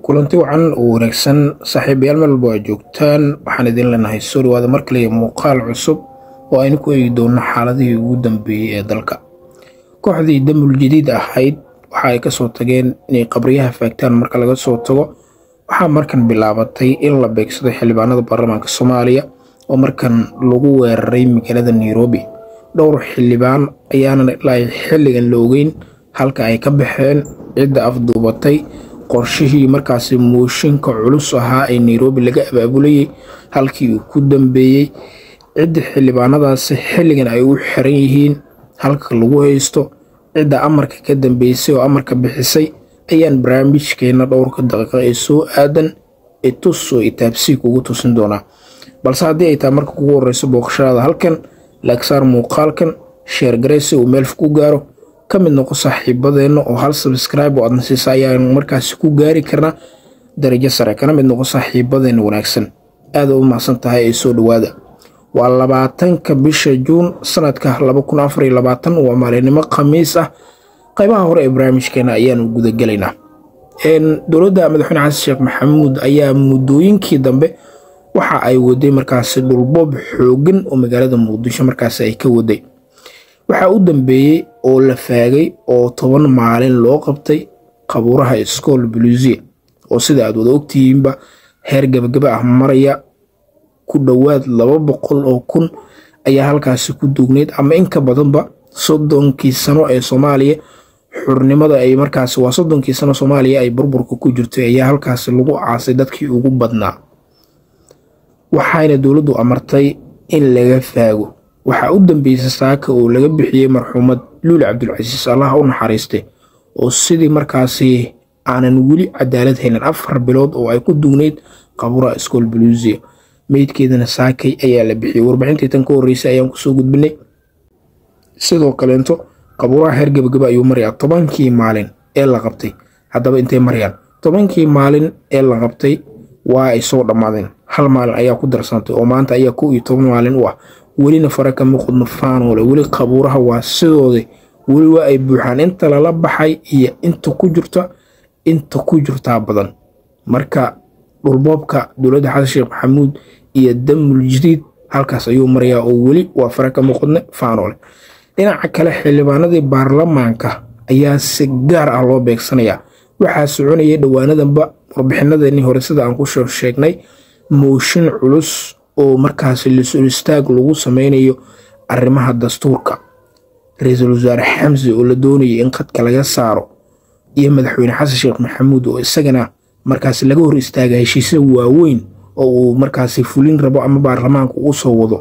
kulanti wacan oo wanaagsan saaxiibayaal meel walba waa joogtaan waxaan idin leenahay soo dhawaada mar kale muuqaal cusub oo aynu ku eegi doono xaaladihii ugu dambeeyey ee dalka kooxdii damul jadiid ahayd waxa ay kasoo tageen inay qabriyaha faagtaan marka laga soo tago waxaa markan bilaabatay in la beegsado xildhibaanada baarlamaanka soomaaliya oo markan lagu weeraray magaalada nairobi dhowr xildhibaan ayaana ilaa xilligan la ogeyn halka ay ka baxeen cidda afduubatay qorshihii markaasi mooshinka culus ahaa ee nairobi laga abaabulayay halkii uu ku dambeeyey cidda xildhibaanadaasi xilligan ay u xiran yihiin halka lagu haysto cidda amarka ka dambeysay oo amarka bixisay ayaan barnaamijkeena dhowrka daqiiqa ee soo aadan ee tus oo itaabsii kugu tusin doonaa balse haddii ay tahay marka kugu horeyso booqashadaada halkan laagsaar muuqaalkan sheergaraysi uu meelf ku gaaro ka mid noqo saaxiibadeenna oo hal sabscribe oo aadna siisa ayaan markaasi ku gaari karnaa darajo sare kana mid noqo saaxiibadeenna wanaagsan aada u mahadsan tahay ee soo dhowaada waa labaatanka bisha juun sanadka waa maalinimo khamiis ah qaybaha hore ee barnaamijkeena ayaanu gudagelaynaa dowladda madaxweyne xasan sheekh maxamuud ayaa muddooyinkii dambe waxa ay waday markaasi dhulboob xoogan oo magaalada muqdisho markaasi ay ka waday waxaa u dambeeyey oo la faagay oo toban maalin loo qabtay qabuuraha iskool buluusiya oo sida aad wada ogtihiinba heer gabagaba ah maraya ku dhowaad laba boqol oo kun ayaa halkaasi ku duugneyd ama in ka badanba soddonkii sano ee soomaaliya xurnimada ay markaasi waa soddonkii sano soomaaliya ay burburka ku jirtay ayaa halkaasi lagu caasay dadkii ugu badnaa waxayna dowladdu amartay in laga faago waxaa u dambeysay saaka oo laga bixiyey marxuumad luuli cabdulcasiis allah u naxariistay oo sidii markaasi aanan weli cadaalad helin afar bilood oo ay ku dugnayd qabuuraha iskool buluusiya meydkeedana saakay ayaa la bixiyey warbixintii tan ka horreysay ayaan kusoo gudbinay sidoo kaleento qabuuraha heer gabagaba ayuu marayaa tobankii maalin ee la qabtay haddaba intay marayaan tobankii maalin ee la qabtay waa ay soo dhammaadeen hal maalin ayaa ku darsantay oo maanta ayaa kow iyo toban maalin u ah welina fara kama qodno faanoole weli qabuuraha waa sidooda weli waa ay buuxaan inta lala baxay iyo inta ku jirta inta ku jirtaa badan marka dhulboobka dowladda xasan sheekh maxamuud iyo damul jadiid halkaas ayuu marayaa oo weli waa fara kama qodne faanoole dhinaca kale xildhibaanadii baarlamaanka ayaa si gaar ah loo beegsanayaa waxaa soconayay dhowaanadanba warbixinadeenii hore sida aan ku soo sheegnay mooshin culus oo markaasi lisul istaag lagu sameynayo arrimaha dastuurka ra-iisul wasaare xamsi oo la doonayay in qadka laga saaro iyo madaxweyne xasan sheekh maxamuud oo isagana markaasi laga hor istaaga heshiisya waaweyn oo uu markaasi fulin rabo ama baarlamaanka uu soo wado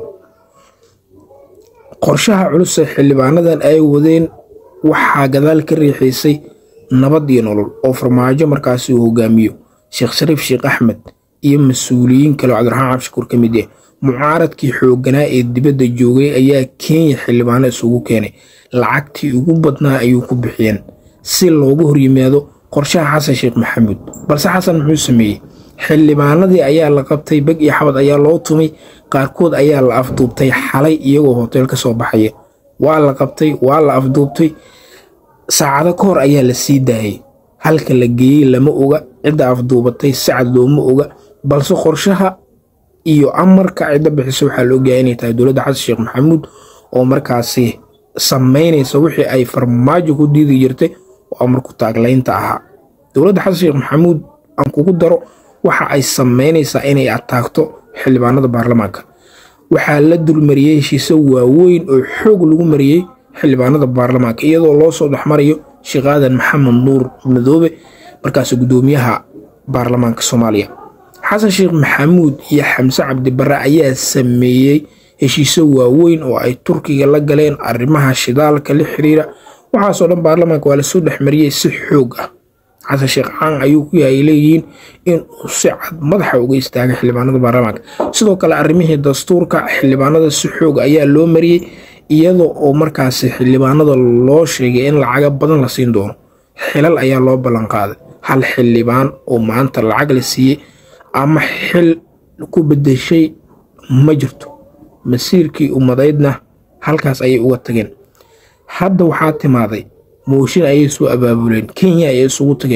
qorshaha culus ee xildhibaanadan ay wadeen waxaa gadaal ka riixaysay nabad iyo nolol oo farmaajo markaasi uu hogaamiyo sheekh shariif sheekh axmed iyo mas-uuliyiin kale oo cabdiraxmaan cabshakuur ka mid ah mucaaradkii xoogganaa ee dibadda joogay ayaa kenya xildhibaano isugu keenay lacagtii ugu badnaa ayuu ku bixiyeen si loogu horyimaado qorshaha xasan sheekh maxamuud balse xasan muxuu sameeyey xildhibaanadii ayaa la qabtay beg iyo xabad ayaa loo tumay qaarkood ayaa la afduubtay xalay iyagoo hoteel ka soo baxaya waa la qabtay waa la afduubtay saacado ka hor ayaa la sii daayay halka la geeyey lama oga cidda afduubatay sacad looma oga balse qorshaha iyo amarka cidda bixisa waxaa la ogyahay inay tahay dowladda xasan sheekh maxamuud oo markaasi sameynaysa wixii ay farmaajo ku diidi jirtay oo amarku taaglaynta ahaa dowladda xasan sheekh maxamuud aan kugu daro waxa ay sameynaysaa inay ataagto xildhibaanada baarlamaanka waxaa la dulmariyey heshiise waaweyn oo xoog lagu mariyey xildhibaanada baarlamaanka iyadoo loo soo dhexmarayo sheekh aadan maxamed nuur madoobe markaasi guddoomiyaha baarlamaanka soomaaliya xasan sheekh maxamuud iyo xamse cabdibare ayaa sameeyey heshiise waaweyn oo ay turkiga la galeen arrimaha shidaalka la xiriira waxaasoo dhan baarlamaanka waa lasoo dhexmariyey si xoog ah xasan sheekh caan ayuu ku yahay leeyihiin inuu si cad madaxa uga istaagay xildhibaanada baarlamaanka sidoo kale arrimihii dastuurka xildhibaanada si xoog ayaa loo mariyey iyada oo markaasi xildhibaanada loo sheegay in lacaga badan la siin doono xilal ayaa loo ballanqaaday hal xildhibaan oo maanta lacag la siiyey ama xil ku bedeshay ma jirto masiirkii ummadaydna halkaas ayay uga tageen hadda waxaa timaaday mooshin ayay soo abaabuleen kenya ayay isugu tageen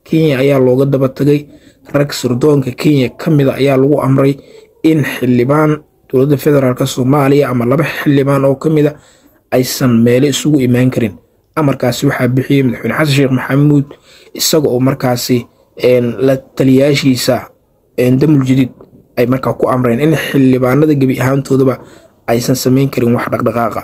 kenya ayaa looga daba tagay rag sirdoonka kenya ka mida ayaa lagu amray in xildhibaan dowladda federaalk soomaaliya ama laba xildhibaan oo ka mida aysan meelo isugu imaan karin amarkaasi waxaa bixiyey madaxweyne xasan sheekh maxamuud isaga oo markaasi la taliyaashiisa damul jadiid ay markaa ku amreen in xildhibaanada gebi ahaantoodaba aysan sameyn karin wax dhaqdhaqaaqa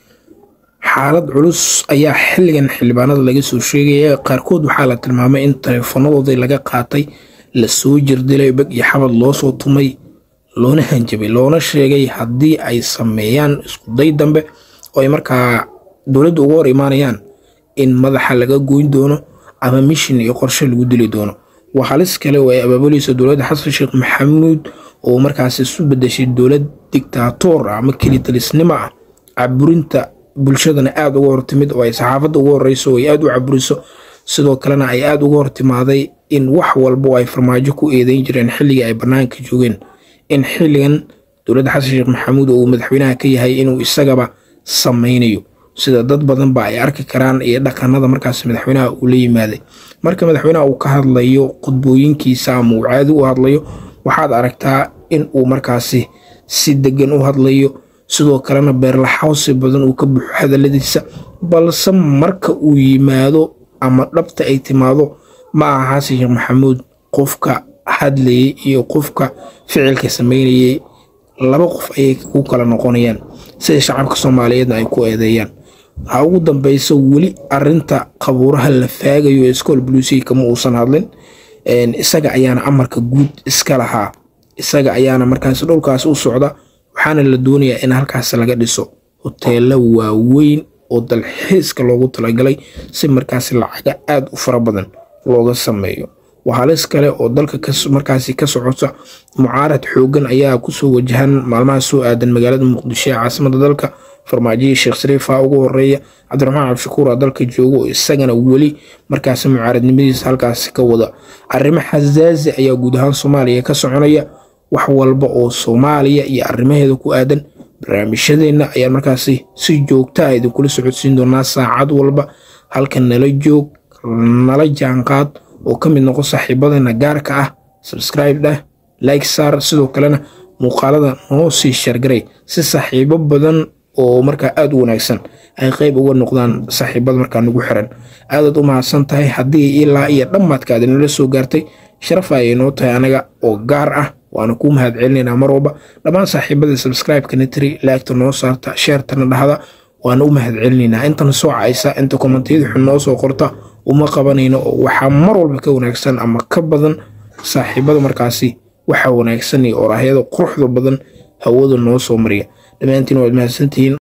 xaalad culus ayaa xilligan xildhibaanada laga soo sheegaya qaarkood waxaa la tilmaamay in taleefanadoodii laga qaatay lasoo jirdilay beg iyo xabad loosoo tumay loona hanjabay loona sheegay haddii ay sameeyaan iskuday dambe oo ay markaa dowladda uga hor imaanayaan in madaxa laga goyn doono ama mishin iyo qorshe lagu dili doono waa halis kale oo ay abaabulaysa dowladda xasan sheekh maxamuud oo markaas isu bedeshay dowlad dictaatoor ah ama kelitalisnimo ah caburinta bulshadana aada uga hortimid oo ay saxaafadda uga horeyso oo ay aada u caburiso sidoo kalena ay aada uga hortimaaday in wax walba oo ay farmaajo ku eedeyn jireen xilligii ay bannaanka joogeen in xilligan dowladda xasan sheekh maxamuud oo uu madaxweynaha ka yahay inuu isagaba sameynayo sida dad badan ba ay arki karaan iyo dhaqanada markaas madaxweynaha uu la yimaaday marka madaxweynaha uu ka hadlayo khudbooyinkiisa ama uu caadi u hadlayo waxaad aragtaa in uu markaasi si degan u hadlayo sidoo kalena beerlaxawsi badan uu ka buuxo hadaladiisa balse marka uu yimaado ama dhabta ay timaado ma aha xasan sheekh maxamuud qofka hadlayay iyo qofka ficilka sameynayay laba qof ayay ku kala noqonayaan sida shacabka soomaaliyeedna ay ku eedeeyaan ha ugu dambeyso weli arinta qabuuraha la faagayo ee school blucy kama uusan hadlin isaga ayaana amarka guud iska lahaa isaga ayaana markaas dhowlkaas u socda waxaana la doonayaa in halkaas laga dhiso hoteelo waaweyn oo dalxiiska loogu talagalay si markaas lacaga aada u fara badan looga sameeyo waa halis kale oo dalka markaasi ka socota mucaarad xoogan ayaa kusoo wajahan maalmaha soo aadan magaalada muqdisho ee caasimada dalka farmaajihii sheekh sariifa ugu horeeya cabdiraxmaan cabdishakuura dalka jooga oo isagana weli markaasi mucaaradnimadiisa halkaasi ka wada arrimo xasaazi ayaa guud ahaan soomaaliya ka soconaya wax walba oo soomaaliya iyo arrimaheeda ku aadan barnaamijyadeenna ayaan markaasi si joogta a idinkula socodsiin doonaa saacad walba halka nala joog nala jaanqaad oo ka mid noqo saaxiibadeena gaarka ah sabscribe dheh like saar sidoo kalena muuqaalada noo sii shargaray si saaxiibo badan oo markaa aada u wanaagsan ay qeyb uga noqdaan saaxiibada markaa nagu xiran aadaad u mahadsan tahay haddii ilaa iyo dhammaadka aad inala soo gaartay sharaf ayay noo tahay anaga oo gaar ah waana kuu mahad celinaynaa mar walba dhammaan saaxiibada sabscribe-ka nitri laagta noo saarta sheertana dhahda waana u mahad celinaynaa intana soo caysa inta kommentiyada xun noo soo qorta uma qabanayno oo waxaa mar walba ka wanaagsan ama ka badan saaxiibada markaasi waxa wanaagsan iyo oraahyada quruxda badan hawada noo soo mariya dhammaantiin waad mahadsantihiin